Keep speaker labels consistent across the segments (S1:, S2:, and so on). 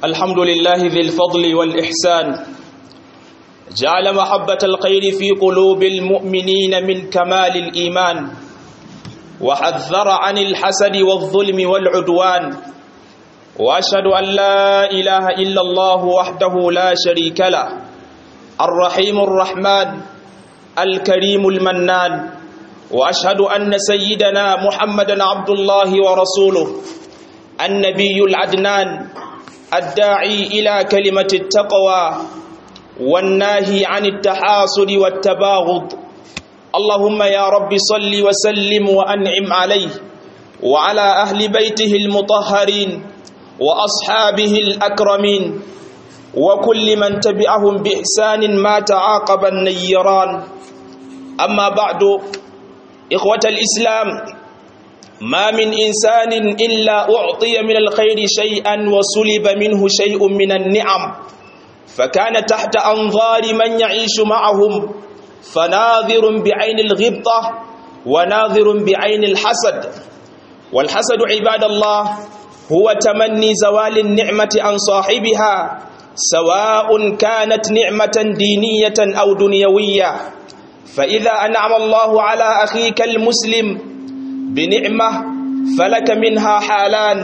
S1: الحمد لله ذي الفضل والإحسان جعل محبة الخير في قلوب المؤمنين من كمال الإيمان وحذر عن الحسد والظلم والعدوان وأشهد أن لا إله إلا الله وحده لا شريك له الرحيم الرحمن الكريم المنان وأشهد أن سيدنا محمدا عبد الله ورسوله النبي العدنان الداعي إلى كلمة التقوى والناهي عن التحاسد والتباغض اللهم يا رب صل وسلم وأنعم عليه وعلى أهل بيته المطهرين وأصحابه الأكرمين وكل من تبعهم بإحسان ما تعاقب النيران أما بعد إخوة الإسلام ما من إنسان إلا أعطي من الخير شيئا وسلب منه شيء من النعم فكان تحت أنظار من يعيش معهم فناظر بعين الغبطة وناظر بعين الحسد والحسد عباد الله هو تمني زوال النعمة عن صاحبها سواء كانت نعمة دينية أو دنيوية فإذا أنعم الله على أخيك المسلم بنعمة فلك منها حالان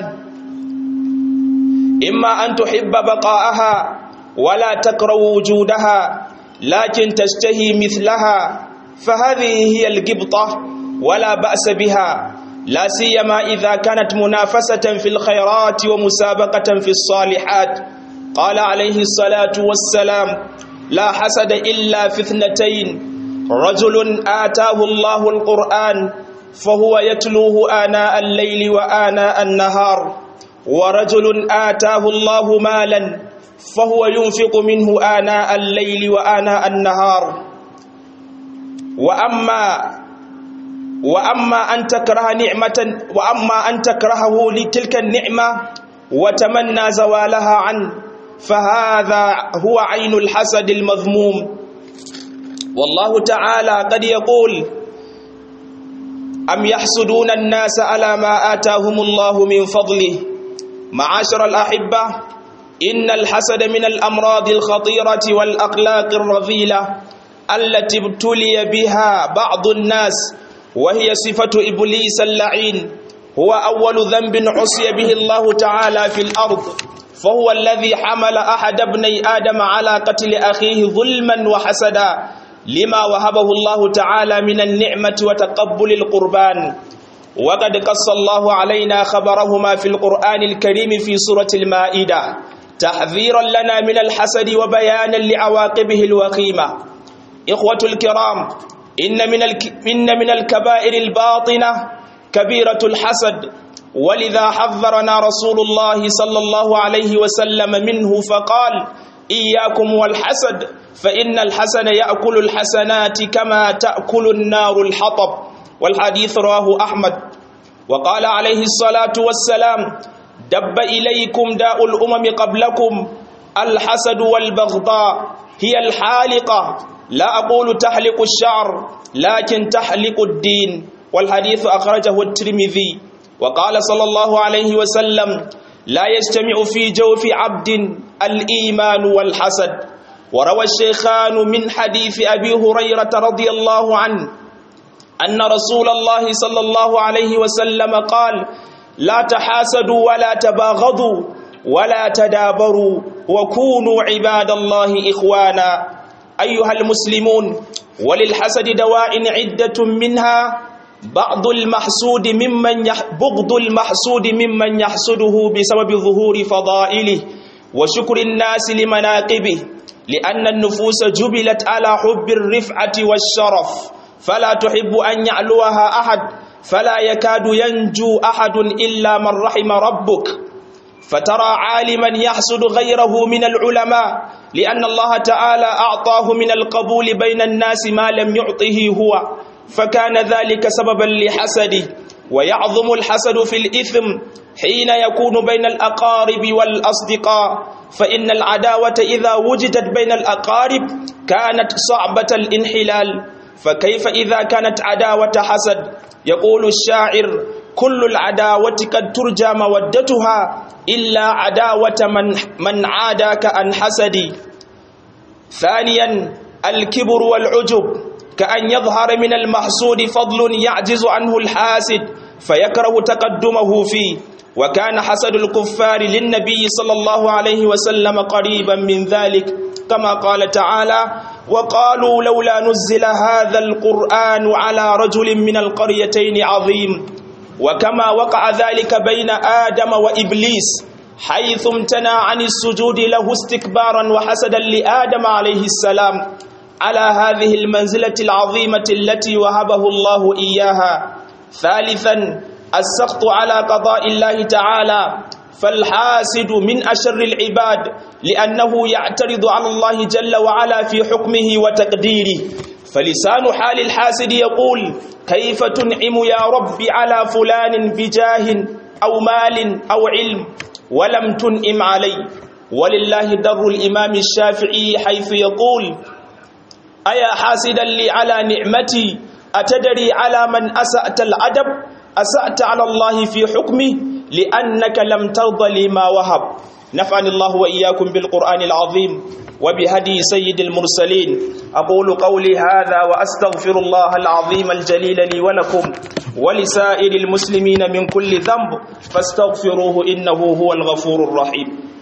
S1: إما أن تحب بقاءها ولا تكره وجودها لكن تشتهي مثلها فهذه هي القبطة ولا بأس بها لا سيما إذا كانت منافسة في الخيرات ومسابقة في الصالحات قال عليه الصلاة والسلام لا حسد إلا في اثنتين رجل آتاه الله القرآن فهو يتلوه آناء الليل وآناء النهار ورجل آتاه الله مالا فهو ينفق منه آناء الليل وآناء النهار وأما وأما أن تكره نعمة وأما أن تكرهه لتلك النعمة وتمنى زوالها عنه فهذا هو عين الحسد المذموم والله تعالى قد يقول أم يحسدون الناس على ما آتاهم الله من فضله معاشر الأحبة إن الحسد من الأمراض الخطيرة والأخلاق الرذيلة التي ابتلي بها بعض الناس وهي صفة إبليس اللعين هو أول ذنب عصي به الله تعالى في الأرض فهو الذي حمل أحد ابني آدم على قتل أخيه ظلما وحسدا لما وهبه الله تعالى من النعمة وتقبل القربان وقد قص الله علينا خبرهما في القرآن الكريم في سورة المائدة تحذيرا لنا من الحسد وبيانا لعواقبه الوخيمة إخوة الكرام إن من, الك... إن من الكبائر الباطنة كبيرة الحسد ولذا حذرنا رسول الله صلى الله عليه وسلم منه فقال إياكم والحسد فإن الحسن يأكل الحسنات كما تأكل النار الحطب والحديث رواه أحمد وقال عليه الصلاة والسلام دب إليكم داء الأمم قبلكم الحسد والبغضاء هي الحالقة لا أقول تحلق الشعر لكن تحلق الدين والحديث أخرجه الترمذي وقال صلى الله عليه وسلم لا يجتمع في جوف عبد الإيمان والحسد وروى الشيخان من حديث أبي هريرة رضي الله عنه أن رسول الله صلى الله عليه وسلم قال لا تحاسدوا ولا تباغضوا ولا تدابروا وكونوا عباد الله إخوانا أيها المسلمون وللحسد دواء عدة منها بعض المحسود ممن يح... بغض المحسود ممن يحسده بسبب ظهور فضائله وشكر الناس لمناقبه لأن النفوس جبلت على حب الرفعة والشرف فلا تحب أن يعلوها أحد فلا يكاد ينجو أحد إلا من رحم ربك فترى عالما يحسد غيره من العلماء لأن الله تعالى أعطاه من القبول بين الناس ما لم يعطه هو فكان ذلك سببا لحسده ويعظم الحسد في الإثم حين يكون بين الأقارب والأصدقاء فإن العداوة إذا وجدت بين الأقارب كانت صعبة الانحلال فكيف إذا كانت عداوة حسد يقول الشاعر كل العداوة قد ترجى مودتها إلا عداوة من, من عاداك عن حسدي ثانيا الكبر والعجب كأن يظهر من المحسود فضل يعجز عنه الحاسد فيكره تقدمه فيه وكان حسد الكفار للنبي صلى الله عليه وسلم قريبا من ذلك كما قال تعالى وقالوا لولا نزل هذا القرآن على رجل من القريتين عظيم وكما وقع ذلك بين آدم وإبليس حيث امتنع عن السجود له استكبارا وحسدا لآدم عليه السلام على هذه المنزلة العظيمة التي وهبه الله إياها ثالثا السخط على قضاء الله تعالى فالحاسد من أشر العباد لأنه يعترض على الله جل وعلا في حكمه وتقديره فلسان حال الحاسد يقول كيف تنعم يا رب على فلان بجاه أو مال أو علم ولم تنعم علي ولله در الإمام الشافعي حيث يقول أيا حاسدا لي على نعمتي أتدري على من أسأت الأدب أسأت على الله في حكمه لأنك لم ترض لي ما وهب نفعني الله وإياكم بالقرآن العظيم وبهدي سيد المرسلين أقول قولي هذا وأستغفر الله العظيم الجليل لي ولكم ولسائر المسلمين من كل ذنب فاستغفروه إنه هو الغفور الرحيم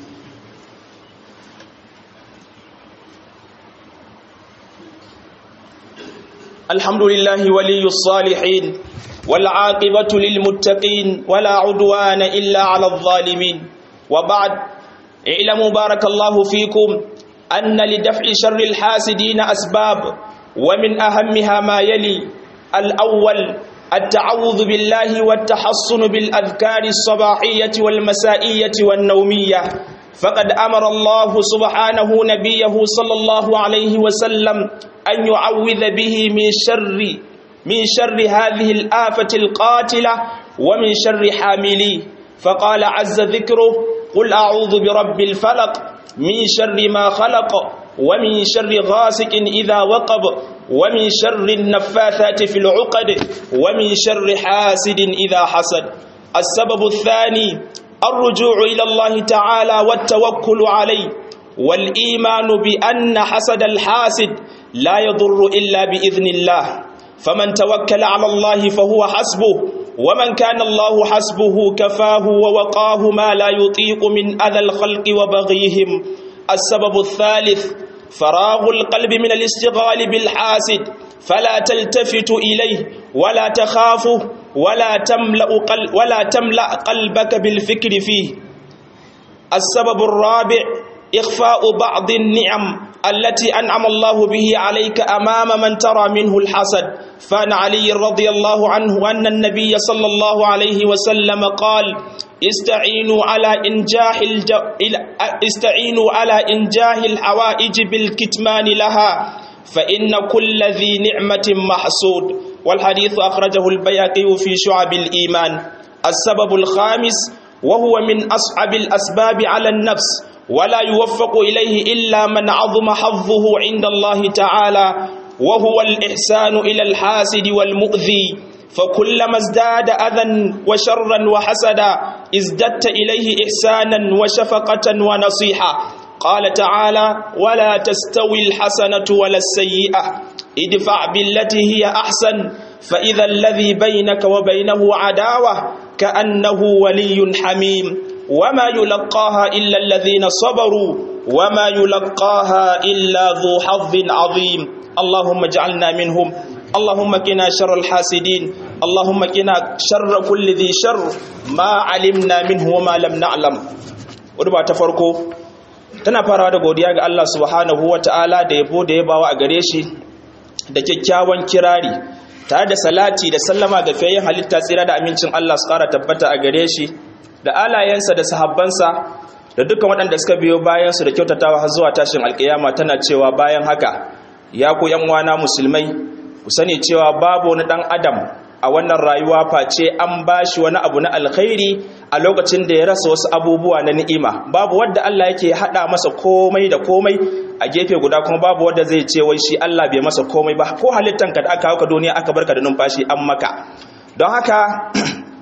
S1: الحمد لله ولي الصالحين والعاقبة للمتقين ولا عدوان إلا على الظالمين وبعد اعلموا بارك الله فيكم أن لدفع شر الحاسدين أسباب ومن أهمها ما يلي الأول التعوذ بالله والتحصن بالأذكار الصباحية والمسائية والنومية فقد أمر الله سبحانه نبيه صلى الله عليه وسلم أن يعوذ به من شر من شر هذه الآفة القاتلة ومن شر حامليه فقال عز ذكره قل أعوذ برب الفلق من شر ما خلق ومن شر غاسق إذا وقب ومن شر النفاثات في العقد ومن شر حاسد إذا حسد السبب الثاني الرجوع إلى الله تعالى والتوكل عليه والإيمان بأن حسد الحاسد لا يضر إلا بإذن الله فمن توكل على الله فهو حسبه ومن كان الله حسبه كفاه ووقاه ما لا يطيق من أذى الخلق وبغيهم السبب الثالث فراغ القلب من الاشتغال بالحاسد فلا تلتفت إليه ولا تخافه ولا تملأ, قل ولا تملأ قلبك بالفكر فيه السبب الرابع إخفاء بعض النعم التي أنعم الله به عليك أمام من ترى منه الحسد فان علي رضي الله عنه أن النبي صلى الله عليه وسلم قال استعينوا على إنجاح الج... استعينوا على إنجاح الحوائج بالكتمان لها فإن كل ذي نعمة محسود والحديث أخرجه البياقي في شعب الإيمان السبب الخامس وهو من أصعب الأسباب على النفس ولا يوفق إليه إلا من عظم حظه عند الله تعالى وهو الإحسان إلى الحاسد والمؤذي فكلما ازداد أذى وشرا وحسدا ازددت إليه إحسانا وشفقة ونصيحة قال تعالى ولا تستوي الحسنة ولا السيئة ادفع بالتي هي أحسن فإذا الذي بينك وبينه عداوة كأنه ولي حميم وما يلقاها إلا الذين صبروا وما يلقاها إلا ذو حظ عظيم اللهم اجعلنا منهم اللهم قنا شر الحاسدين اللهم قنا شر كل ذي شر ما علمنا منه وما لم نعلم wadda ta farko tana farawa da godiya ga Allah subhanahu wa ta'ala da yabo da yabawa a gare shi da kyakkyawan kirari tare da salati da sallama ga fiyayyen halitta tsira da amincin Allah su kara tabbata a gare shi da alayensa da sahabbansa da dukkan waɗanda suka biyo bayansu da kyautatawa har zuwa tashin alkiyama tana cewa bayan haka ya ku yan wana musulmai ku sani cewa babu wani ɗan adam a wannan rayuwa face an bashi wani abu na alkhairi a lokacin da ya rasa wasu abubuwa na ni'ima babu wadda Allah yake hada masa komai da komai a gefe guda kuma babu wadda zai ce wai shi Allah bai masa komai ba ko halittanka da aka hauka duniya aka barka da numfashi an maka don haka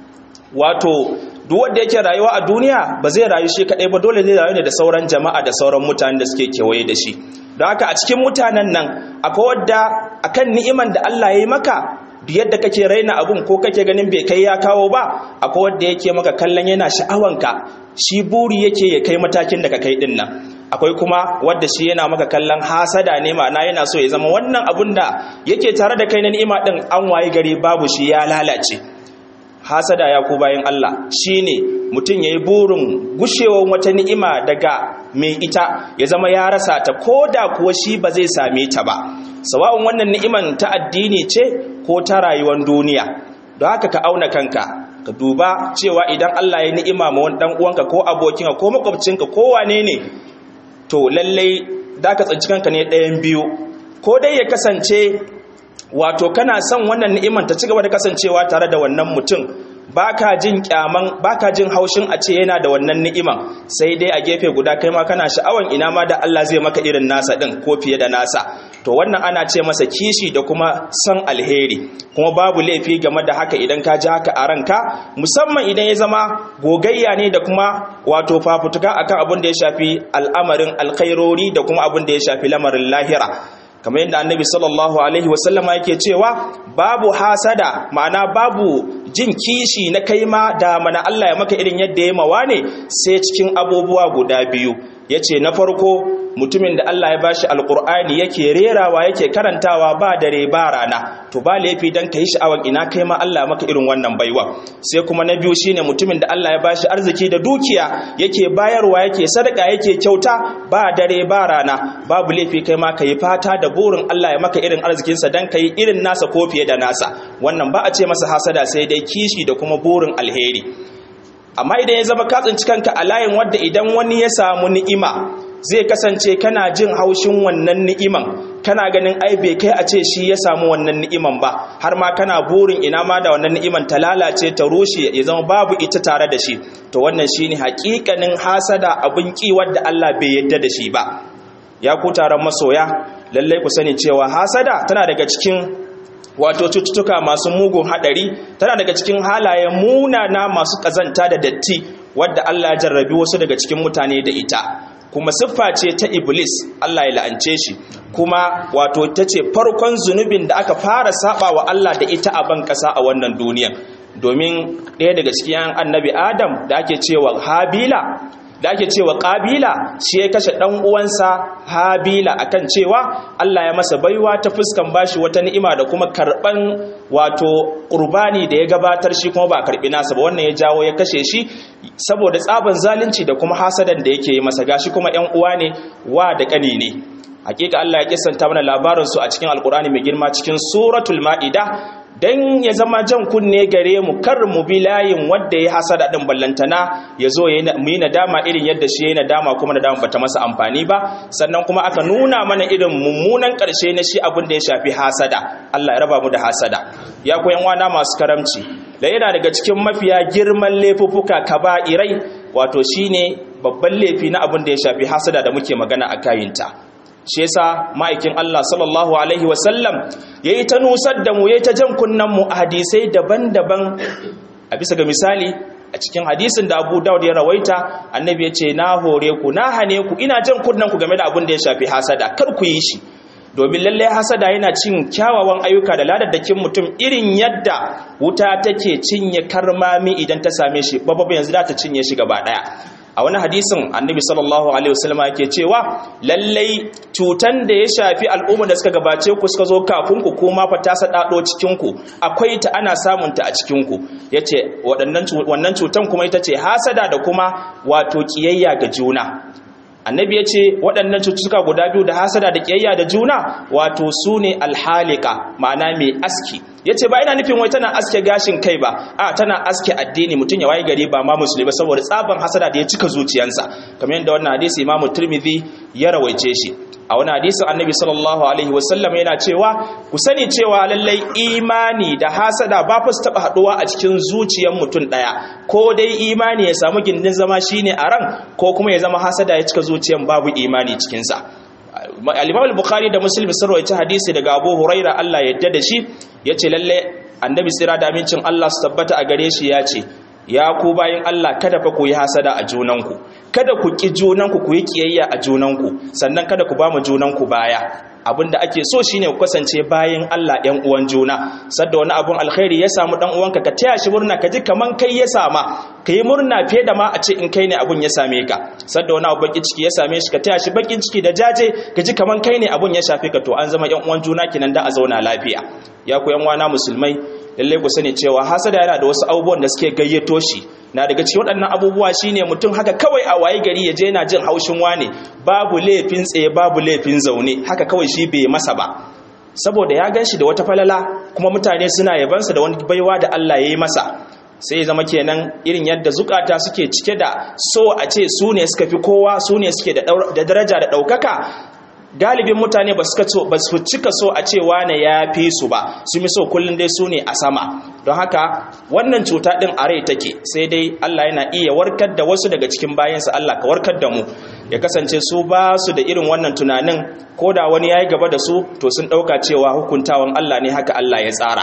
S1: wato duk wanda yake rayuwa a duniya ba zai rayu shi kadai ba dole zai rayu ne da sauran jama'a da sauran mutanen da suke kewaye da shi don haka a cikin mutanen nan akwai wadda akan ni'iman da Allah ya yi maka duk yadda kake raina abun ko kake ganin bai kai ya kawo ba akwai wanda yake maka kallon yana sha'awanka shi buri yake ya kai matakin da ka kai din nan akwai kuma wadda shi yana maka kallon hasada ne ma'ana yana so ya zama wannan abun da yake tare da kai na ni'ima din an waye gari babu shi ya lalace hasada ya ku bayan Allah shine mutum yayi burin gushewar wata ni'ima daga mai ita ya zama ya rasa ta koda kuwa shi ba zai same ta ba sawa'un wannan ni'iman ta addini ce ko ta rayuwar duniya don haka ka auna kanka ka duba cewa idan Allah ya ni'ima ma wani dan uwanka ko abokinka ko makwabcinka ko wane ne to lallai da ka tsanci kanka ne ɗayan biyu ko dai ya kasance wato kana son wannan ni'iman ta cigaba da kasancewa tare da wannan mutum baka jin kyaman baka jin haushin a ce yana da wannan ni'iman sai dai a gefe guda kai ma kana sha'awan ina ma da Allah zai maka irin nasa din ko fiye da nasa to wannan ana ce masa kishi da kuma son alheri kuma babu laifi game da haka idan ka ji haka a ranka musamman idan ya zama gogayya ne da kuma wato fafutuka akan abin da ya shafi al'amarin alkhairori da kuma abin da ya shafi lamarin lahira kamar yadda annabi sallallahu alaihi wasallama yake cewa babu hasada ma'ana babu jin kishi na kaima da mana Allah ya maka irin yadda ya mawa ne sai cikin abubuwa guda biyu yace na farko mutumin da Allah ya bashi alkur'ani yake rerawa yake karantawa ba dare ba rana to ba laifi dan kai sha'awan ina kai ma Allah maka irin wannan baiwa sai kuma na biyu shine mutumin da Allah ya bashi arziki da dukiya yake bayarwa yake sadaka yake kyauta ba dare ba rana babu laifi kai ma kai fata da burin Allah ya maka irin arzikinsa dan kai irin nasa ko fiye da nasa wannan ba a ce masa hasada sai dai kishi da kuma burin alheri amma idan ya zama ka tsinci kanka a layin wadda idan wani ya samu ni'ima zai kasance kana jin haushin wannan ni'iman kana ganin ai bai kai a ce shi ya samu wannan ni'iman ba har ma kana burin ina ma da wannan ni'iman ta lalace ta rushe ya zama babu ita tare da shi to wannan shine hakikanin hasada abin ki wadda Allah bai yadda da shi ba ya ku taron masoya lallai ku sani cewa hasada tana daga cikin wato cututtuka masu mugun hadari tana daga cikin halayen munana masu kazanta da datti wadda Allah ya jarrabi wasu daga cikin mutane da ita kuma siffa ce ta iblis Allah ya la'ance shi kuma wato ta ce farkon zunubin da aka fara saba wa Allah da ita a ban kasa a wannan duniya domin ɗaya daga cikin annabi adam da ake cewa habila da ake cewa ƙabila shi ya kashe ɗan uwansa habila akan cewa Allah ya masa baiwa ta fuskan bashi wata ni'ima da kuma karɓan wato ƙurbani da ya gabatar shi kuma ba karɓi nasa ba wannan ya jawo ya kashe shi saboda tsaban zalunci da kuma hasadan da yake yi masa gashi kuma ƴan uwa ne wa da ƙani ne hakika Allah ya kissanta mana labarin su a cikin alkur'ani mai girma cikin suratul ma'ida dan ya zama jan kunne gare mu kar mu bi layin wanda ya hasada din ballantana ya zo mu yi nadama irin yadda shi ya yi nadama kuma nadama bata masa amfani ba sannan kuma aka nuna mana irin mummunan karshe na shi abin da ya shafi hasada Allah ya raba mu da hasada ya koyan wana masu karamci da yana daga cikin mafiya girman laifuffuka kaba'irai wato shine babban laifi na abin da ya shafi hasada da muke magana a kayinta shi yasa ma'aikin Allah sallallahu alaihi wasallam yayi ta nusar da mu yayi ta jan kunnan mu hadisai daban-daban a bisa ga misali a cikin hadisin da Abu Dawud ya rawaita annabi ya ce na hore ku na hane ku ina jan kunnan ku game da abin da ya shafi hasada kar ku yi shi domin lalle hasada yana cin kyawawan ayyuka da ladaddakin mutum irin yadda wuta take cinye karmami idan ta same shi babba yanzu za ta cinye shi gaba daya a wani hadisin annabi sallallahu alaihi wasallam yake cewa lallai cutan da ya shafi al'umma da suka gabace ku suka zo kafin ku kuma fa ta sadado cikin ku akwai ta ana samun ta a cikin ku yace waɗannan wannan cutan kuma ita ce hasada da kuma wato kiyayya ga juna annabi ya ce waɗannan cututtuka guda biyu da hasada da ƙiyayya da juna wato su ne alhalika ma'ana mai aski ya ce ba ina nufin wai tana aske gashin kai ba a tana aske addini mutum ya waye gari ba ma musulmi ba saboda tsaban hasada da ya cika zuciyansa kamar yadda wannan hadisi imamu turmidi ya rawaice shi a wani hadisin annabi sallallahu alaihi wasallam yana cewa ku sani cewa lallai imani da hasada ba fa su taba haduwa a cikin zuciyar mutum daya ko dai imani ya samu gindin zama shine a ran ko kuma ya zama hasada ya cika zuciyar babu imani cikin sa al-Imam al-Bukhari da Muslim sun rawaita hadisi daga Abu Huraira Allah ya yarda da shi yace lalle annabi sira da amincin Allah su tabbata a gare shi yace ya ku bayin Allah kada fa ku yi hasada a junanku kada ku ki junanku ku yi kiyayya a junanku sannan kada ku ba mu junanku baya abinda ake so shine ku kasance bayin Allah ɗan uwan juna sadda wani abun alkhairi ya samu dan uwanka ka taya shi murna ka ji kaman kai ya sama ka yi murna fiye da ma a ce in kai ne abun ya same ka sadda wani abu bakin ciki ya same shi ka taya shi bakin ciki da jaje ka ji kaman kai ne abun ya shafe ka to an zama ƴan uwan juna kenan da a zauna lafiya ya ku ƴan uwana musulmai lallai ku sani cewa hasada yana da wasu abubuwan da suke gayyato shi na daga cikin waɗannan abubuwa shine mutum haka kawai a waye gari ya je yana jin haushin wane babu laifin tsaye babu laifin zaune haka kawai shi bai masa ba saboda ya gan shi da wata falala kuma mutane suna yabansa da wani baiwa da Allah ya yi masa sai zama kenan irin yadda zukata suke cike da so a ce su ne suka fi kowa su ne suke da daraja da ɗaukaka galibin mutane ba su cika so a ce wane ya fi su ba su mi so kullum dai su ne a sama don haka wannan cuta ɗin a rai take sai dai Allah yana iya warkar da wasu daga cikin bayansa Allah ka warkar da mu ya kasance su ba su da irin wannan tunanin ko da wani ya yi gaba da su to sun ɗauka cewa hukuntawan Allah ne haka Allah ya tsara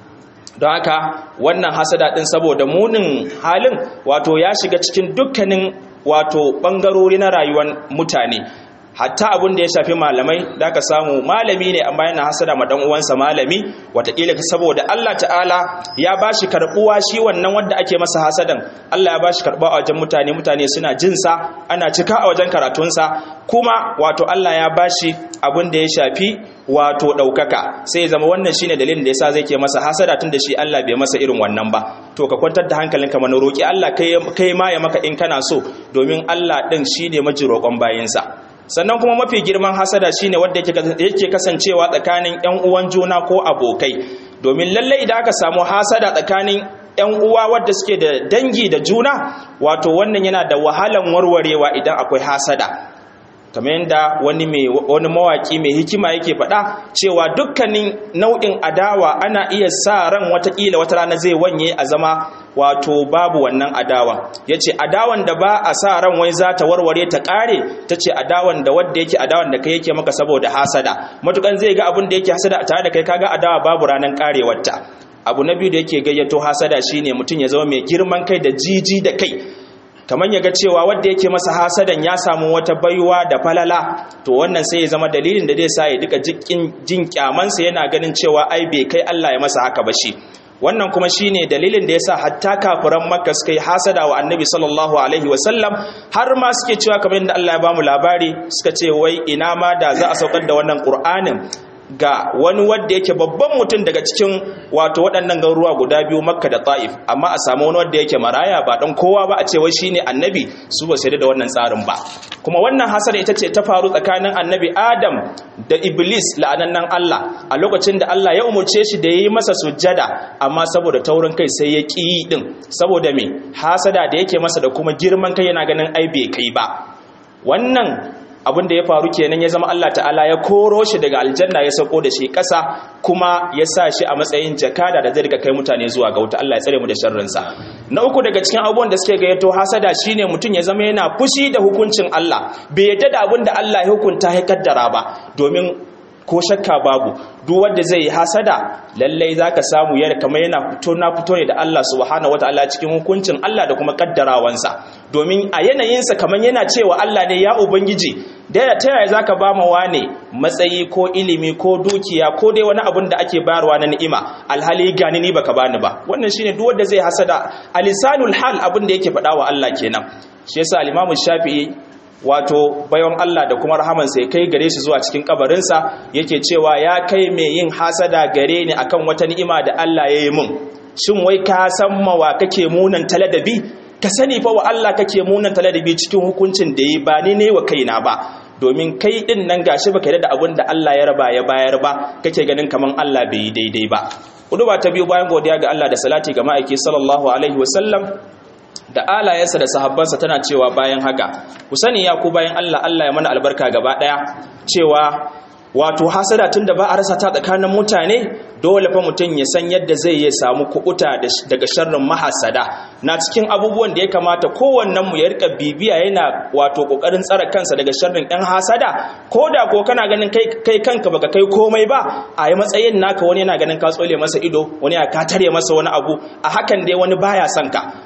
S1: don haka wannan hasada ɗin saboda munin halin wato ya shiga cikin dukkanin wato ɓangarori na rayuwar mutane hatta abin da ya shafi malamai da ka samu malami ne amma yana hasada ma dan uwansa malami wataƙila saboda Allah ta'ala ya bashi karbuwa shi wannan wanda ake masa hasadan Allah ya bashi karbuwa a wajen mutane mutane suna jin sa ana cika a wajen karatunsa kuma wato Allah ya bashi abin da ya shafi wato daukaka sai ya zama wannan shine dalilin da yasa zai ke masa hasada tunda shi Allah bai masa irin wannan ba to ka kwantar da hankalinka mana roki Allah kai kai ma ya maka in kana so domin Allah din shine maji roƙon bayinsa sannan kuma mafi girman hasada shine wanda yake kasancewa tsakanin ƴan uwan juna ko abokai domin lalle idan aka samu hasada tsakanin ƴan uwa wadda suke da dangi da juna wato wannan yana da wahalan warwarewa idan akwai hasada kamar yadda wani mai wani mawaki mai hikima yake faɗa cewa dukkanin nau'in adawa ana iya sa ran watakila wata rana zai wanye a zama wato babu wannan adawan ya ce adawan da ba a sa ran wai za ta warware ta ƙare ta ce adawan da wadda yake adawan da kai yake maka saboda hasada matukan zai ga abin da yake hasada tare da kai kaga adawa babu ranar ƙarewarta abu na biyu da yake gayyato hasada shine mutum ya zama mai girman kai da jiji da kai kamar ya ga cewa wadda yake masa hasadan ya samu wata baiwa da falala to wannan sai ya zama dalilin da zai sa ya duka jin kyamansa yana ganin cewa ai bai kai Allah ya masa haka ba shi wannan kuma shine dalilin da yasa hatta kafiran makka suka yi hasada wa annabi sallallahu alaihi wasallam har ma suke cewa kamar yadda Allah ya bamu labari suka ce wai ina ma da za a saukar da wannan qur'anin ga wani wanda yake babban mutum daga cikin wato waɗannan garuruwa guda biyu makka da ta'if amma a samu wani wanda yake maraya ba dan kowa ba a ce wai shine annabi su ba shaida da wannan tsarin ba kuma wannan hasara ita ce ta faru tsakanin annabi adam da iblis la'anannan Allah a lokacin da Allah ya umurce shi da yayi masa sujjada amma saboda taurin kai sai ya ki din saboda me hasada da yake masa da kuma girman kai yana ganin ai bai kai ba wannan abin da ya faru kenan ya zama Allah ta'ala ya koro shi daga aljanna ya sauko da shi ƙasa kuma ya sa shi a matsayin jakada da zai rika kai mutane zuwa ga wuta Allah ya tsare mu da sharrinsa na uku daga cikin abubuwan da suke gayyato hasada shine mutum ya zama yana fushi da hukuncin Allah bai yadda da abin da Allah ya hukunta ya kaddara ba domin ko shakka babu duk wanda zai yi hasada lallai zaka samu yana kamar yana fito na fito ne da Allah subhanahu wataala cikin hukuncin Allah da kuma kaddarawansa domin a yanayinsa kamar yana cewa Allah ne ya ubangiji da ta yaya zaka ba ma wane matsayi ko ilimi ko dukiya ko dai wani abun da ake bayarwa na ni'ima alhali gani ni baka bani ba wannan shine duk wanda zai hasada alisanul hal abin da yake faɗa wa Allah kenan shi yasa al-Imam Shafi'i wato bayan Allah da kuma rahamansa ya kai gare shi zuwa cikin kabarinsa yake cewa ya kai mai yin hasada gare ni akan wata ni'ima da Allah ya yi mun shin wai ka san mawa kake munan taladabi ka sani fa wa Allah kake munan taladabi cikin hukuncin da yi ba ni ne wa kaina ba domin kai din nan gashi baka da abin da Allah ya raba ya bayar ba kake ganin kaman Allah bai yi daidai ba kudu ba ta biyu bayan godiya ga Allah da salati ga ma'aiki sallallahu alaihi wasallam da alayensa da sahabbansa tana cewa bayan haka ku sani ya ku bayan Allah Allah ya mana albarka gaba daya cewa wato hasada tunda ba a rasa ta tsakanin mutane dole fa mutum ya san yadda zai yi samu kubuta daga sharrin mahasada na cikin abubuwan da ya kamata kowannen mu ya rika bibiya yana wato kokarin tsara kansa daga sharrin ɗan hasada ko da ko kana ganin kai kai kanka baka kai komai ba a yi matsayin naka wani yana ganin ka tsole masa ido wani ya ka tare masa wani abu a hakan dai wani baya son ka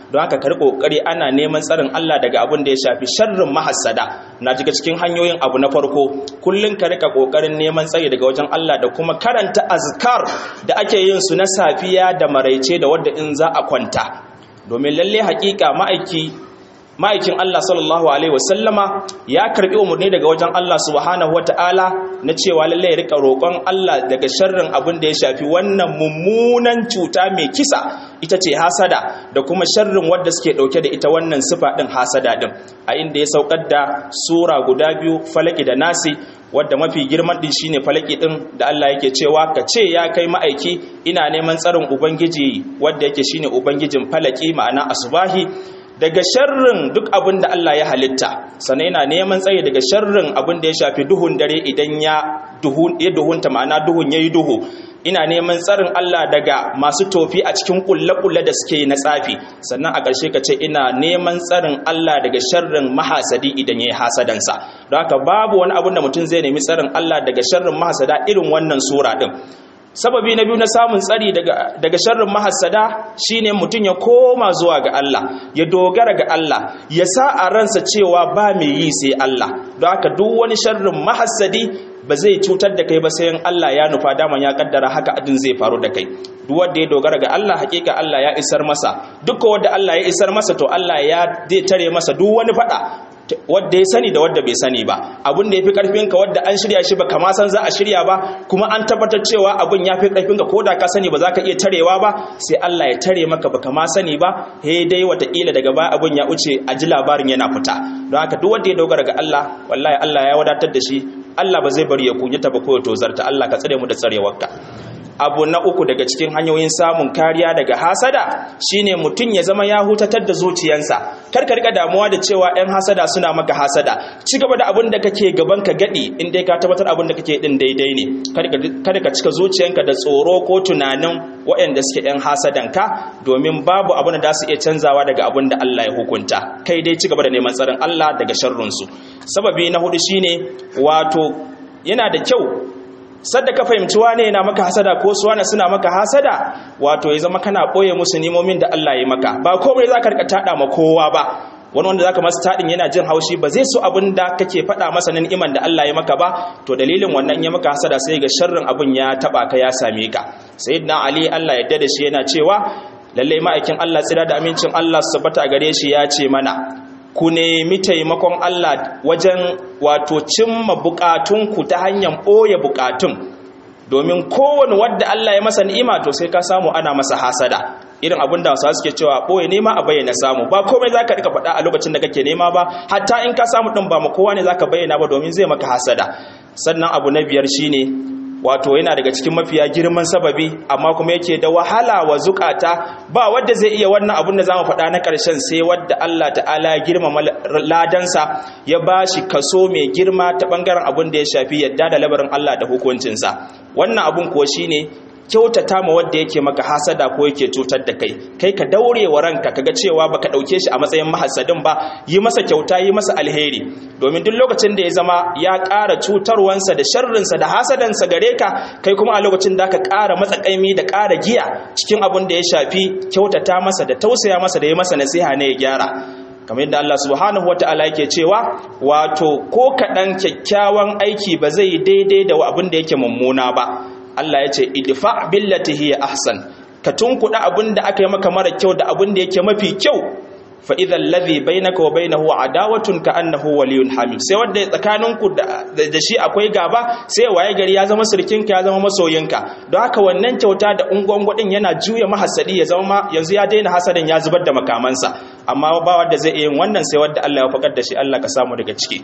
S1: don haka kar kokari ana neman tsarin Allah daga abin da ya shafi sharrin mahassada na jiga cikin hanyoyin abu na farko kullun ka rika kokarin neman tsari daga wajen Allah da kuma karanta azkar da ake yin su na safiya da maraice da wadda in za a kwanta domin lalle hakika ma'aiki ma'aikin Allah sallallahu alaihi wasallama ya karbi umarni daga wajen Allah subhanahu wataala na cewa lalle ya rika roƙon Allah daga sharrin abin da ya shafi wannan mummunan cuta mai kisa ita ce hasada da kuma sharrin wadda suke dauke da ita wannan sifa din hasada din a inda ya saukar da sura guda biyu falaki da nasi wadda mafi girman din shine falaki din da Allah yake cewa ka ce ya kai ma'aiki ina neman tsarin ubangiji wadda yake shine ubangijin falaki ma'ana asbahi daga sharrin duk abin da Allah ya halitta sannan yana neman tsaye daga sharrin abin da ya shafi duhun dare idan ya duhunta ma'ana duhun ya yi duhu ina neman tsarin Allah daga masu tofi a cikin kulle-kulle da suke na tsafi sannan a ƙarshe ka ce ina neman tsarin Allah daga sharrin mahasadi idan ya yi hasadansa don haka babu wani abin da mutum zai nemi tsarin Allah daga sharrin mahasada irin wannan sura ɗin sababi na biyu na samun tsari daga sharrin mahassada shine mutum ya koma zuwa ga Allah ya dogara ga Allah ya sa a ransa cewa ba mai yi sai Allah don haka duk wani sharrin mahassadi ba zai cutar da kai ba sai Allah ya nufa daman ya kaddara haka adin zai faru da kai duk wanda ya dogara ga Allah hakika Allah ya isar masa duk wanda Allah ya isar masa to Allah ya zai tare masa duk wani fada wadda ya sani da wadda bai sani ba abin da ya fi ƙarfinka wadda an shirya shi ba kama san za a shirya ba kuma an tabbatar cewa abin ya fi ƙarfinka ko da ka sani ba za ka iya tarewa ba sai Allah ya tare maka ba kama sani ba he dai watakila daga baya abin ya wuce a ji labarin yana fita don haka duk wanda ya dogara ga Allah wallahi Allah ya wadatar da shi Allah ba zai bari ya kunyata ba ko ya tozarta Allah ka tsare mu da tsarewarka abu na uku daga cikin hanyoyin samun kariya daga hasada shine mutum ya zama ya hutatar da zuciyansa kar ka rika damuwa da cewa ɗan hasada suna maka hasada ci gaba da abin da kake gaban ka gadi in dai ka tabbatar abin da kake din daidai ne kada ka cika zuciyanka da tsoro ko tunanin waɗanda suke ɗan hasadan ka domin babu abin da za su iya canzawa daga abin da Allah ya hukunta kai dai ci gaba da neman tsarin Allah daga sharrun su sababi na hudu shine wato yana da kyau sadda ka fahimci wane yana maka hasada ko su wane suna maka hasada wato ya zama kana boye musu nimomin da Allah ya maka ba komai za ka rika tada ma kowa ba wani wanda zaka masa tadin yana jin haushi ba zai so abin da kake faɗa masa nan iman da Allah ya maka ba to dalilin wannan ya maka hasada sai ga sharrin abin ya taba ka ya same ka sayyidina ali Allah ya da shi yana cewa lalle ma'aikin Allah tsira da amincin Allah su tabbata gare shi ya ce mana ku nemi taimakon Allah wajen wato cimma bukatunku ta hanyar ɓoye bukatun domin kowane wadda Allah ya masa ni'ima to sai ka samu ana masa hasada irin abin da wasu suke cewa ɓoye nema a bayyana samu ba komai za ka rika faɗa a lokacin da kake nema ba hatta in ka samu ɗin ba ma kowa ne za ka bayyana ba domin zai maka hasada sannan abu na biyar shine wato yana daga cikin mafiya girman sababi amma kuma yake da wahala wa zukata ba wadda zai iya wannan abun da zamu faɗa na ƙarshen sai wadda Allah ta'ala ya girmama ladansa ya bashi kaso mai girma ta bangaren abun da ya shafi yadda da labarin Allah da hukuncinsa wannan abun kuwa shine kyautata ma wanda yake maka hasada ko yake cutar da kai kai ka daure wa ranka kaga cewa baka dauke shi a matsayin mahasadin ba yi masa kyauta yi masa alheri domin duk lokacin da ya zama ya ƙara cutarwansa da sharrinsa da hasadansa gare ka kai kuma a lokacin da ka ƙara matsakaimi da ƙara giya cikin abin da ya shafi kyautata masa da tausaya masa da yi masa nasiha ne ya gyara kamar yadda Allah subhanahu wata'ala yake cewa wato ko kaɗan kyakkyawan aiki ba zai daidai da abin da yake mummuna ba Allah ya ce idfa billati hiya ahsan ka tunkuda abin da aka yi maka mara kyau da abin da yake mafi kyau fa idhal ladhi bainaka wa bainahu adawatun ka annahu waliyyun hamim sai wanda tsakaninku da shi akwai gaba sai waye gari ya zama sirkinka ya zama masoyinka don haka wannan kyauta da ungwangwadin yana juya mahasadi ya zama yanzu ya daina hasadin ya zubar da makamansa amma ba wanda zai iya yin wannan sai wanda Allah ya fakar da shi Allah ka samu daga ciki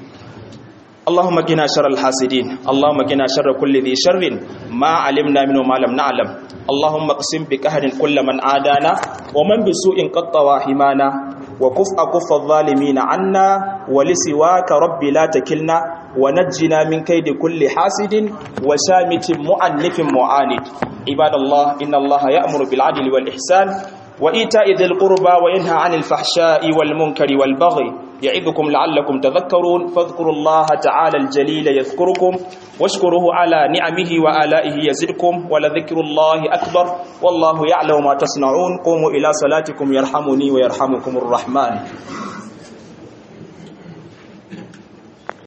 S1: اللهم قنا شر الحاسدين اللهم قنا شر كل ذي شر ما علمنا منه ما لم نعلم اللهم اقسم بقهر كل من عادانا ومن بسوء قد طوى حمانا وكف أكف الظالمين عنا ولسواك رب لا تكلنا ونجنا من كيد كل حاسد وشامت معنف معاند عباد الله إن الله يأمر بالعدل والإحسان وإيتاء ذي القربى وينهى عن الفحشاء والمنكر والبغي يعظكم لعلكم تذكرون فاذكروا الله تعالى الجليل يذكركم واشكروه على نعمه وآلائه يزدكم ولذكر الله أكبر والله يعلم ما تصنعون قوموا إلى صلاتكم يرحمني ويرحمكم الرحمن